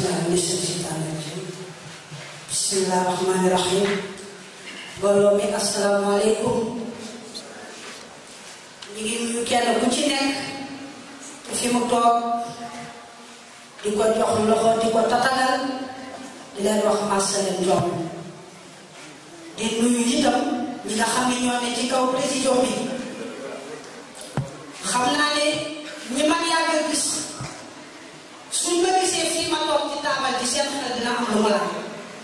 بالله من الشيطان الرجيم بسم الله الرحمن الرحيم mbooloo mi asalaamaaleykum ñu ngi nuyu kenn ku ci nekk fi mu toog di ko jox loxo di ko tatagal di leen wax masaleen jox di nuyu itam ñi nga xam ne ñoo ne ci kaw président bi xam naa ne ñi man yàgg gis suñ ma gisee fii ma toog ci taabal ji seen xel dina am lu ma laaj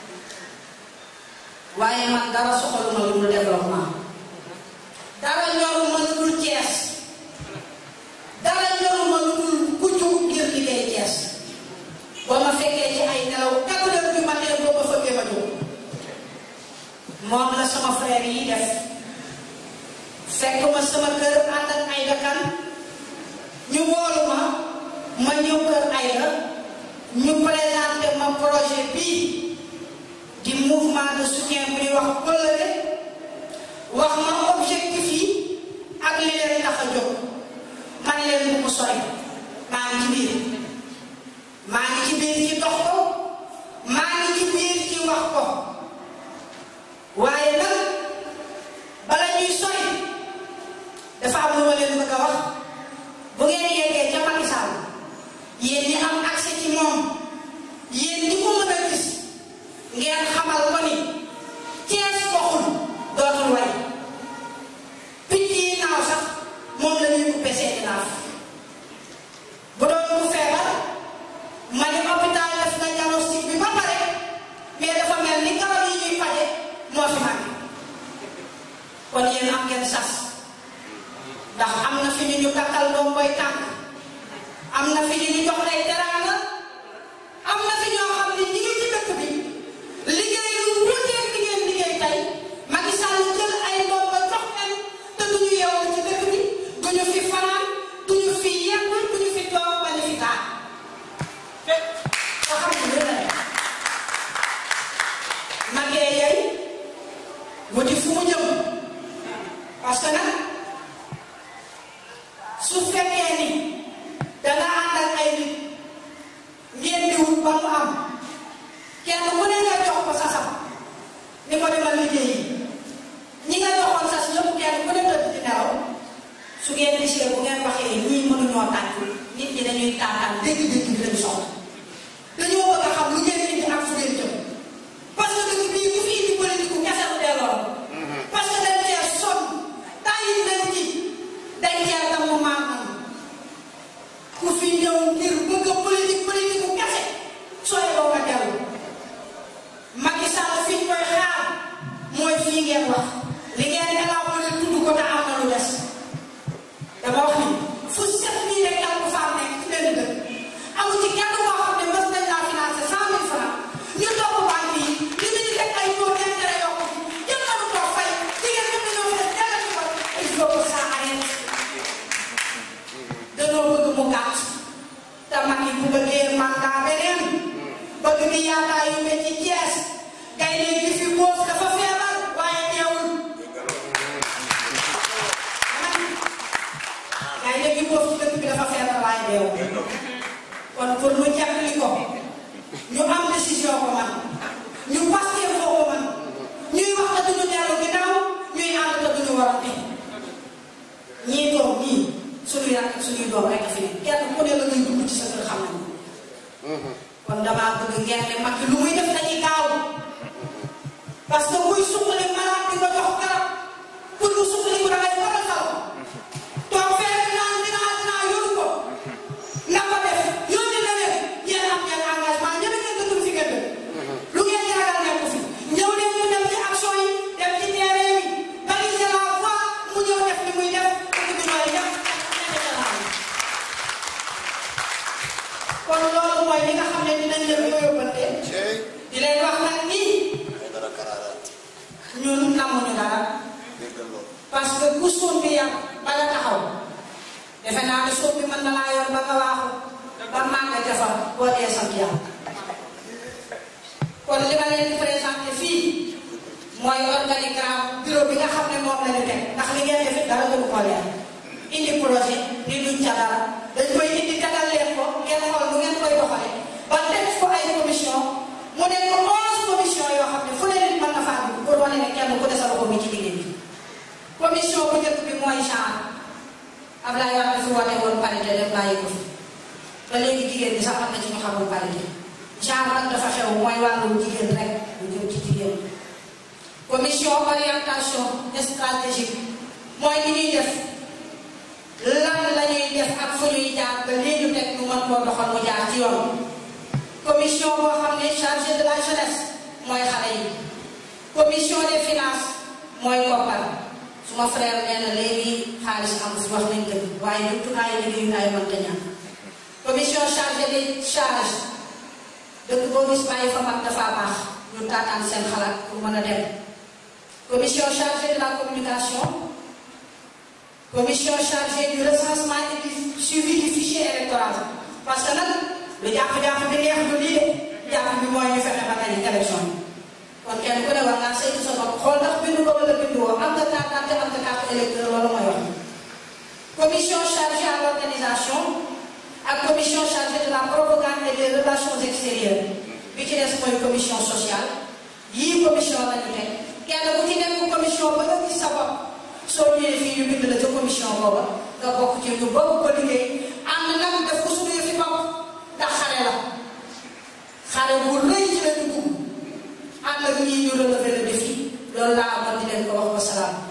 waaye man dara soxaluma lu dul développement dara ñoruma lu dul Cees dara ñoruma lu dul ku jug ngir liggéey Cees boo ma fekkee ci ay nelaw quatre heures du matin boo ma fëggee ma jóg moom la sama frère yi def fekk ma sama kër ànd ak ay dakan ñu woolu ma ma ñëw kër Aïda ñu présenté ma projet bii di mouvement de soutien bu ñuy wax Kóllëre wax ma objectif yi ak li leen tax a jóg man leen bu mu sori maa ngi ci biir maa ngi ci biir ci dox ko maa ngi ci biir ci wax ko waaye nag bala ñuy sori dafa am lu ma leen bëgg a wax bu ngeen yeggee ca Macky Sall yéen ñi am accès ci moom yéen ñi ko mën a gis ngeen xamal ko ni Cees boxul dootul way picc yi naaw sax moom la ñuy coupé seeni naaf bu doon ku feebar ma ni hôpital def na diagnostic bi ba pare mais dafa mel ni garab yi ñuy faje moo fi manqué kon yéen am ngeen sas ndax am na fi ñu ñu kakkal doom koy tànk am na fi ñu ñu jox ay teraanga am na fi ñoo xam ne ñi ngi ci dëkk bi liggéey lu wuteeg li ngeen liggéey tey Macky Sall jël ay doom ba jox leen te duñu yeewu ci dëkk bi duñu fi fanaan duñu fi yegg duñu fi toog ba ñu fi taal ko xam ne la magee yey wuti fu mu jëm parce que nag su fekkee ni danga ànd ak ay nit ngeen di wut ba mu am kenn ku ne nga jox ko sasam ni ko demal liggéeyi ñi nga joxoon sas yëpp kenn ku ne tëdd ci nelaw su ngeen gisee bu ngeen waxee ñii mënuñoo tànk nit ñi dañuy tàntaan dégg-dégg bi lañu soxla dañoo bëgg a xam lu ngeen indi ak fu ngeen jëm parce que dëkk bii ku fi indi politique bu kese bu delloo parce que dañ cee sonn tàyyi nañ ci dañ cee damm maam ku fi ñëw ngir bëgg a politique politique bu kese sooy boo nga dellu Macky Sall fi ñu koy xaar mooy fii ngeen wax li ngeen élaboré tudd ko te am na lu des dama wax ni fu set nii rek yàlla ko faa nekk ci benn dëkk amu ci kenn koo xam ne mës nañ laa financé cent mille francs ñu topp banque yi li ñu di teg ay taux d'intérêt yoo xam jël nañu ko fay jigéen ñi dañoo fees dell ci ko il faut que ça arrête dañoo bëgg mu gàtt te Macky bu bëggee mandat beneen bëgg di yaakaar yu mel ci Thiès kay léegi fi boof dafa feebar waaye teewul kay léegi boof ci dëkk bi dafa feebar waaye teewul kon pour ñu jàppali ko ñu am décision ko man ñu pasté foo ko man ñuy wax te duñu dellu ginnaaw ñuy ànd te duñu warante ñii toog ñii suñuy rakk ak suñuy doom rek a fi ne kenn ku ne la ngay dugg ci sa kër xam nañu kon damaa bëgg ngeen ne mag lu muy def dañuy gaaw parce que muy suqali malade di ko jox garab pour mu suqali ko dangay faral xaw toog fee naan dinaa dinaa yóbbu ko nga ko def yónni na leen yéen am ngeen engagement ñëpp ngeen dëkkul fi ngeen dëkk lu ngeen di ragal nekk fi ñëw leen ñu dem ci action yi dem ci terrain bi baliser la voie mu ñëw def li muy def dëkk bi ñooy def kon loolu mooy li nga xam ne dinañ leen ko yóbbante di leen wax nag nii ñun namuñu dara parce que ku suun bi yàq ba nga taxaw defe naa ne suun bi mën na laa yor ba nga waaxu ba màgg jafar boo dee sant yàlla kon li ma leen di présenté fii mooy organigramme bureau bi nga xam ne moom la ñu teg ndax li ngeen defit dara gënu ko leer indi projet ni duñ ca dara dañ koy indi tegal leen ko ngeen xool nu ngeen koy doxale ba teg ko ay mu nekk onze commission yoo xam ne fu ne nit mën na faa dugg pour wane ne kenn ku ne sa loxo mi ci liggéey bi commission bu njëkk bi mooy genre Ablaye Wade fi woote woon parité def bàyyi ko fi ba léegi jigéen ñi sax am na ci ñu xamul parité genre nag dafa xew mooy wàllu jigéen rek lu jëm ci jigéen commission orientation stratégique mooy li ñuy def lan la ñuy def ak fu ñuy jaar ba lii ñu teg ñu mën koo doxal mu jaar ci yoon commission boo xam ne chargé de la jeunesse mooy xale yi commission des finances mooy koppar suma frère nee na léegi xaalis am si wax nañ dëgg waaye jumtukaay liggéeyukaay mënta ñàkk commission chargée des charges dëkk boo gis bàyyi fa mag dafa baax ñu taataan seen xalaat pour mën a dem commission chargée de la communication commission chargée du recensement et du suivi du fichier électoral parce que nag lu jàpp-jàpp bi neex du lii de jàpp bi mooy ñu fexe ba gañ élection bi kon kenn ku ne war ngaa saytu sa bopp xool ndax bindu ko wala bindu woo am nga carte d'identité am nga carte électeur loolu mooy wax commission chargée à l'organisation ak commission chargée de la propagande et des relations extérieures bi ci des mooy commission sociale yii commission lañu teg kenn ku ci nekk commission ba nga gis sa bopp soo ñëwee fii ñu bind la ca commission booba nga bokk ci ñu bokk ko liggéey am nag def ko suñu yëfi bopp ndax xale la xale bu rëy ci la dugg ànd ak ñii ñu relever le défi loolu laa amoon di leen ko wax wasalaam